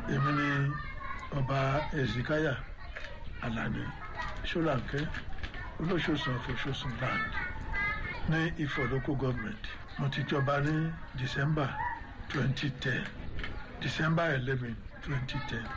èmi ni ọba ezikaya alani ṣọláńkẹ́ olóṣòsàn àfọṣọsàn land ní ifọ̀ local government mo ti jọba ní december twenty ten december eleven twenty ten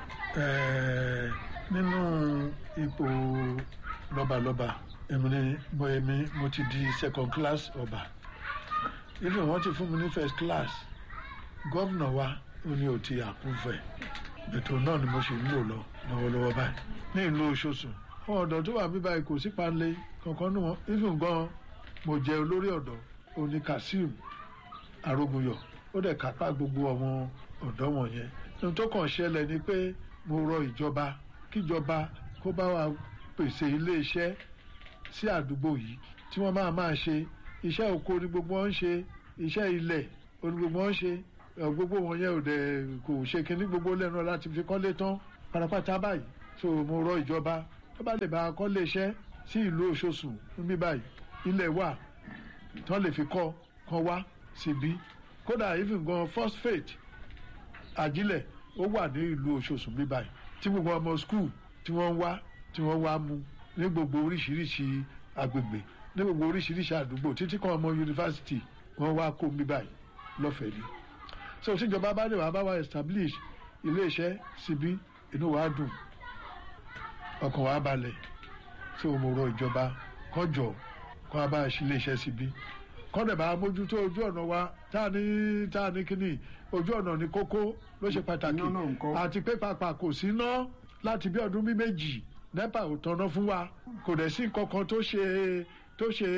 nínú ipò lọ́balọ́ba èmi ni mo èmi mo ti di second class ọba even wọ́n ti fún mi ní first class gọ́vnà wa ó ní o ti àpúfẹ̀ ètò náà ni mo ṣe ń lò lọ lọ́wọ́lọ́wọ́ báyìí ní ìlú Ọ̀ṣọ́sùn àwọn ọ̀dọ́ tó wà mí báyìí kò sí panlé kankan nù wọn even gan mo jẹ olórí ọ̀dọ́ oní Kazeem Arógunyọ̀ ó dẹ̀ kápá gbogbo àwọn ọ̀dọ́ wọ̀nyẹn ohun tó kàn ṣẹlẹ̀ ni pé mo rọ ìjọba kíjọba kó bá wa pèsè iléeṣẹ́ sí àdúgbò yìí tí wọ́n máa máa ṣe iṣẹ́ oko ni gbogbo wọn ń ṣe iṣẹ́ ilẹ̀ ni gbogbo wọn ń ṣe gbogbo wọn yẹn ò dẹ̀ kò ṣe kínní gbogbo lẹ́nu láti fi kọ́lé tán pátápátá báyìí so mo rọ ìjọba tó bá lè bá kọ́lé iṣẹ́ sí ìlú Ọ̀ṣọ́sùn níbí báyìí ilẹ̀ wà tán lè fi kọ́ kan wá síbí kódà even gan phosphate àjílẹ̀ ó wà ní ìlú Ọ̀ṣọ́sùn bí báyìí tí gbogbo ọmọ skul tí wọ́n ń wá tí wọ́n wá mu ní gbogbo oríṣiríṣi agbègbè ní gbogbo oríṣiríṣi àdúgbò títí kan ọmọ yunifásitì wọ́n wá kó mi báyìí lọ́fẹ̀ẹ́ ni so tíjọba bá lè wá bá wa establish iléeṣẹ́ síbí inú wa dùn ọkàn wa balẹ̀ so mo rọ ìjọba kọjọ kó a bá a ṣe iléeṣẹ́ síbí kọ́dẹ̀ bá mójútó ojú ọ̀nà wa tá a ní tá a ní kíní ojú ọ̀nà ní kókó ló ṣe pàtàkì àti pé pàpà kò sí ná láti bí ọdún bí méjì nepa ò tanná fún wa kò dẹ̀ sí nǹkan kan tó ṣe tó ṣe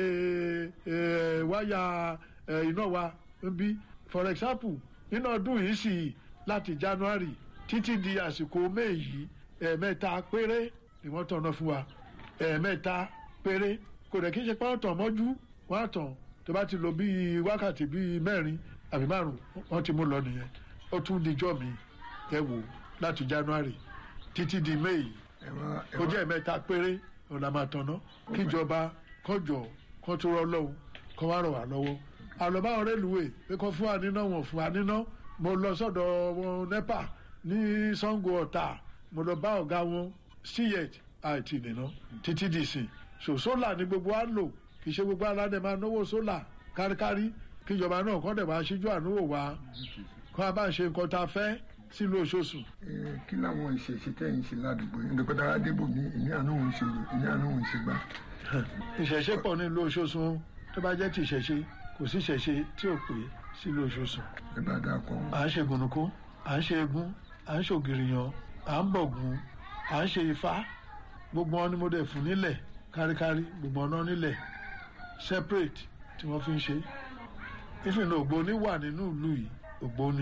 wáyà iná wa ń bí for example nínú ọdún yìí sì láti january títí di àsìkò may yìí ẹ̀ẹ̀mẹ́ta péré ni wọ́n tanná fún wa ẹ̀ẹ̀mẹ́ta péré kò dẹ̀ kí n ṣe pé wọ́n tàn mọ́jú wọ́n á tàn tó bá ti lò bíi wákàtí bíi mẹ́rin àbí márùn wọ́n ti mú lọ nìyẹn ó tún dijọ́ mi ẹ wò láti january títí di may ó jẹ́ ẹ̀mẹ́ta péré ọ̀nà máa tanná kíjọba kọjọ kó tó rọ lọ́hùn kó wá rọ̀ wá lọ́wọ́ àlọ́bá ọ̀rẹ́ lùwẹ̀ pé kó fún wa níná wọn fún wa níná mo lọ sọ́dọ̀ wọn nepa ní sango ọ̀tà mo lọ bá ọ̀gá wọn ciyet àti nìna títí di sìn so sólà ni gbogbo wa ń lò kì í ṣe gbogbo aládẹ máa náwó sólà káríkárí kíjọba náà kọ́ dẹ̀ máa ṣíjú àánúwò wa kó a bá ń ṣe nǹkan tá a fẹ́ sílùú Ọ̀ṣọ́sùn. kí làwọn ìṣẹ̀ṣe tẹ̀yìn ṣe ládùúgbò yìí nípa adébò ní ìní àánú òun ṣe ìní àánú òun ṣe gbá. ìṣẹ̀ṣe pọ̀ nílùú Ọ̀ṣọ́sùn tó bá jẹ́ ti ìṣẹ̀ṣe kò sí ìṣẹ̀ṣe tí ò pé sílùú Ọ̀ṣọ́sùn. ẹ bá dáa kọ. à ń ṣe gùnùkú à ń ṣe egun à ń ṣògìrìyàn à ń bọ̀gùn à ń ṣe ifá gbogbo wọn ni mo dẹ̀ fún nílẹ̀ káríkárí gbogbo ọ̀nà nílẹ̀ separate tí wọ́n fi ń ṣe ìfìnnà ògbóni wà nínú ìlú yìí ògbóni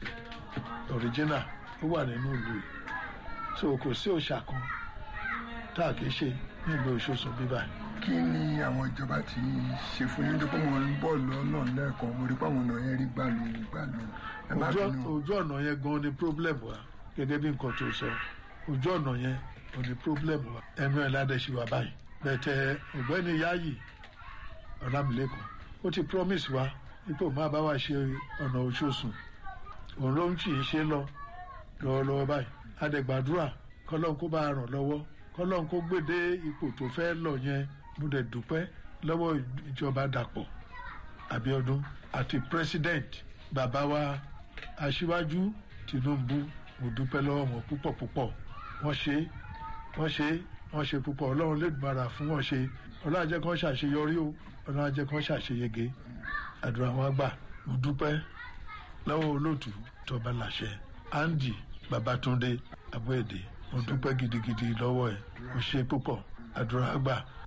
original ó wà nínú ìlú yìí so kò sí òòṣà kan tá a kì í ṣe nílùú Ọ̀ṣọ́sùn bíbá yìí. kí ni àwọn ìjọba ti ṣe fún yín tó pé mo ń bọ̀ lọ́nà lẹ́ẹ̀kan mo rí pé àwọn ọ̀nà yẹn rí gbàlù gbàlù. ojú ọ̀nà yẹn gan ni problem wa gẹ́gẹ́ bí nǹkan tó sọ ojú ọ̀nà yẹn ò ní problem wa ẹnu ẹ̀ ládẹ́ ṣe wà báyìí bẹ̀tẹ̀ ọ̀gbẹ́ni Yáyì Ọlámilékan ó ti promise wa ipò máa bá wa ṣe ọ̀nà Ọ̀ṣọ́sùn òun ló ń tì í ṣe lọ lọ́wọ́lọ́wọ́ báyìí adẹ̀gbàdúrà kọ́lọ́n kó bá a ràn lọ́wọ́ kọ́lọ́n kó gbèdé ipò tó fẹ́ lọ yẹn mo dẹ̀ dúpẹ́ lọ́wọ́ ìjọba Dàpọ̀ Abíọ́dún àti president bàbá wa aṣíwájú Tinubu mo dúpẹ́ lọ́wọ́ wọn púpọ̀ púpọ̀ wọ́n ṣe wọ́n ṣe wọ́n ṣe púpọ̀ ọlọ́run lè gbára fún wọn ṣe ọlọ́run ajẹ́ kan ṣàṣeyọrí o ọlọ́run ajẹ́ kan ṣàṣeyege àdúrà wọn gbà mo dúpẹ́ lọ́wọ́ olóòtú tọba láṣẹ Andy Babatunde Abóèdè mo dúpẹ́ gidigidi lọ́wọ́ ẹ̀ o ṣe púpọ̀ àdúrà gbà